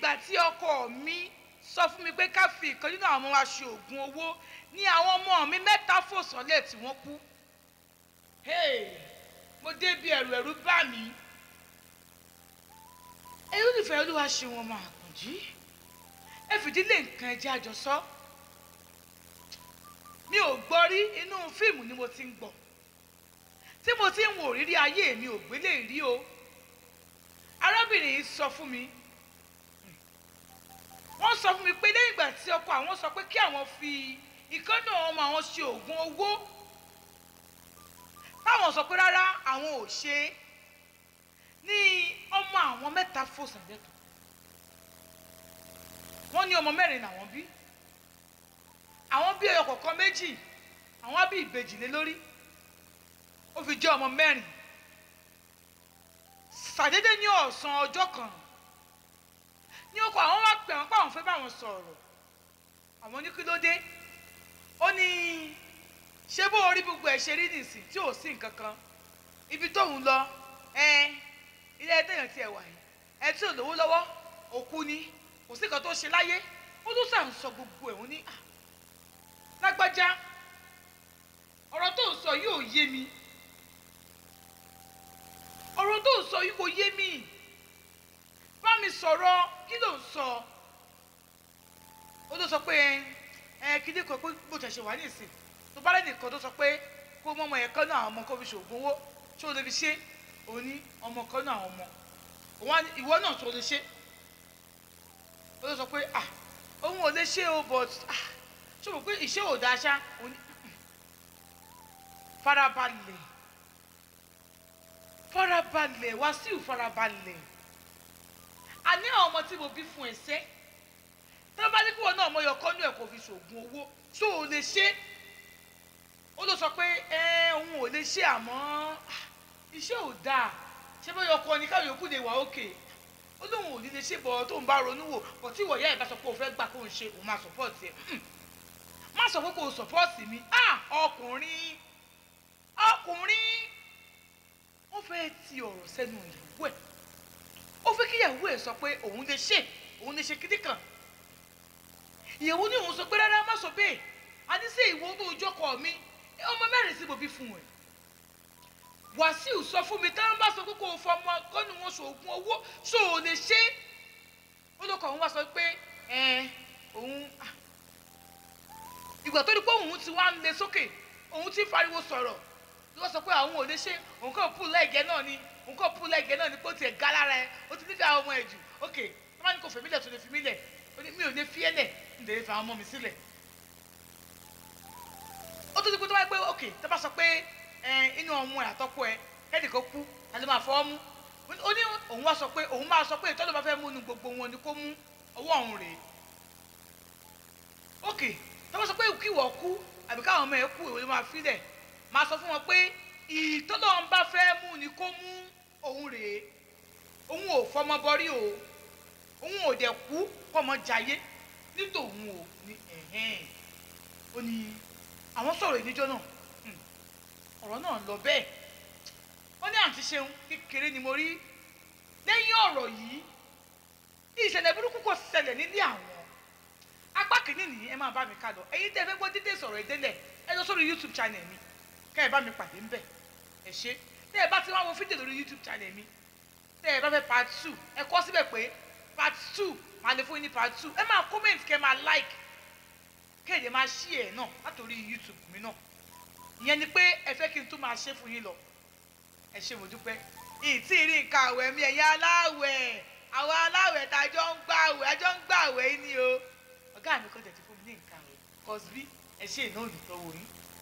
ìgbà tí ọkọ mi sọ fún mi pé ká fi ìkan nínú àwọn ọmọ wa ṣe oògùn owó ní àwọn ọmọ mi mẹ́ta fò sọ́lẹ̀ tí wọ́n kú Hey, mo débi ẹ̀rù ẹ̀rù bá mi ẹ̀rù nífẹ̀ẹ́ olúwa ṣe wọn máa kùn jí ẹ fìdílé nǹkan ẹ̀jẹ̀ àjọsọ mi ò gbọ́ rí inú fíìmù ni mo ti ń gbọ́ tí mo ti ń wò rírí ayé mi ò gbélé rí o arábìnrin yìí sọ fún mi wọ́n sọ fún mi pé lẹ́yìn ìgbà tí ọkọ àwọn sọ pé kí àwọn fi ìkànnà ọmọ àwọn ṣe oògùn owó táwọn sọ pé rárá àwọn ò ṣe é ní ọmọ àwọn mẹ́ta fò sàlẹ̀tọ̀ wọ́n ní ọmọ mẹ́rin làwọn bí àwọn bí ẹyọ kọ̀ọ̀kan méjì àwọn á bí ìbejì lé lórí ó fi jẹ́ ọmọ mẹ́rin ṣàdédé ní ọ̀sán ọjọ́ kan ní ọkọ àwọn wá pè wọ́n pé àwọn fẹ́ bá wọn sọ̀rọ̀ àwọn ní kí ló dé ó ní ṣé bó orí gbogbo ẹ̀ ṣe rí nìsín tí ò sí nǹkan kan ibi tóun lọ ẹ ilé ẹtẹ̀yàn tiẹ̀ wà yìí ẹ tí ò lówó lọ́wọ́ òkú ni kò sí nǹkan tó ṣe láyé ó tún sàn sọ gbogbo ẹ̀ wọ́n ní à lágbájá ọ̀rọ̀ tó ń sọ yìí ò yé mi ọ̀rọ̀ tó ń sọ yìí kò yé mi bá mi sọ̀rọ̀ kí ló ń sọ ó ló sọ pé ẹ kíní kan pé bó ṣe ṣe wà ní ìsìn tó bá lẹ́nìkan tó sọ pé kó mọ ọmọ yẹn kan náà àwọn ọmọ kó fi ṣoògùn owó ṣé o lè fi ṣe òun ní ọmọ kan náà àwọn ọmọ òun á ní ìwọ náà tó lè ṣe ó ló sọ pé ah òun ò lè ṣe o but ah ṣé o mọ̀ pé ìṣe ò dáa ṣá òun ní farabalẹ̀ farabalẹ̀ Wàsíù farabalẹ̀ àní àwọn ọmọ tí mo bí fún ẹsẹ̀ tí wọ́n bá ní kí wọn náà mọ ọyọ kọ́nú ẹ̀ kò fi ṣoògùn owó ṣó o lè ṣe ó ló sọ pé ẹ òun ò lè ṣe àmọ́ ah, iṣẹ́ ò dáa ṣé bá yọ kọ́ ni káwọn yòókù lè wà òkè ó lóun ò ní lè ṣe bọ̀ tó ń bá ronú wò bọ̀ tí ìwọ̀yá ẹ̀ bá sọ pé o fẹ́ gbà kó o ṣe òun máa support ẹ̀ má sọ pé kó o support mi ah ọkùnrin ọkùnrin ó fẹ́ ti ọ̀rọ̀ sẹ́nu ìyàwó ẹ̀ ó fẹ́ kí ìyàwó ẹ̀ sọ pé òun lè ṣe òun lè ṣe kíní kan ìyàwó ní òun sọ pé rárá má sọ bẹ́ẹ̀ a ní sí ìwọ tó jókòó mi ọmọ mẹ́rin sí mo bí fún ẹ Wàsíù sọ fún mi táwọn bá sọ pé kò fọmọ kọ́ni wọn ṣoògùn owó ṣó o lè ṣe ó lóko òun wá sọ pé ẹ òun ah, ìgbà tó di pé òun ti wá ń le sókè òun ti fariwo sọ̀rọ̀ ló sọ pé àwọn ò lè ṣe òun kàn pù lẹ́gẹ̀ẹ́ náà ni òun kàn pù lẹ́gẹ̀ẹ́ náà ni pé ó tiẹ̀ ga lára ẹ ó ti nífẹ̀ẹ́ àwọn ọmọ ẹ̀ jù ok tó bá ní kò fèmí lẹ̀ tó lè fi mí lẹ̀ ó ní mi ò lè fi ẹ́ lẹ̀ ń lè fi àwọn ọmọ mi sílẹ̀ ó tún ti pé tó bá yẹ pé ok tó bá sọ pé ẹ inú ọmọ ẹ àtọ́kọ ẹ kẹ́ẹ̀dì kan kú àti máa fọ́ mú ó ní òun wá sọ pé òun máa sọ pé ìtọ́jú bá fẹ́ mú nu gbogbo wọn ni kó mú ọwọ́ òun rèé ok tó bá sọ pé kí wọ́n kú àbí káwọn ọmọ ẹ kú èwo ló máa fi lẹ̀ máa sọ fún wọn pé ìtọ́lọ́ ń bá fẹ́ mú ni kó mú òun rèé òun ò fọmọ bọrí o òun ò dẹ̀ kú fọmọ jayé nítòun ò ní ẹ̀hẹ́n ó ní àwọn sọ̀rọ̀ ìníjọ́ náà hmm, ọ̀rọ̀ náà lọ bẹ́ẹ̀ ó ní àǹtí ṣeun kékeré ni mo rí lẹ́yìn ọ̀rọ̀ yìí ìṣẹ̀lẹ̀ burúkú kò ṣẹlẹ̀ nílé àwọn apá kìíní nìyí ẹ máa bá mi ká lọ ẹ̀yin tẹ́ ẹ fẹ́ gbọ́ dídé sọ̀rọ̀ ìdélẹ̀ ẹ lọ sórí youtube channel mi kẹ́ ẹ bá mi pàdé ńbẹ̀ ẹ ṣe tẹ́ ẹ bá ti wá wo fídíò lórí youtube channel mi tẹ́ ẹ bá fẹ́ part two ẹ kọ síbẹ̀ pé part two máa lè fún yín ní part two ẹ máa comment kẹ́ ẹ máa like kéde máa ṣí ẹ̀ náà látòrí youtube mi náà ìyẹn ni pé ẹ fẹ́ kí n tún máa ṣe fún yín lọ ẹ ṣe mo dúpẹ́ ìtì rí nǹkan àwẹ̀ mi ẹ̀yin aláwẹ̀ àwọn aláwẹ̀ tá a jọ ń gbà àwẹ̀ a jọ ń gbà àwẹ̀ yín ni o ọ̀gá mi kọ́ tẹ̀ ti fún mi ní nǹkan àwẹ̀ cosby ẹ ṣe ìnáwó ìtọ́wò yín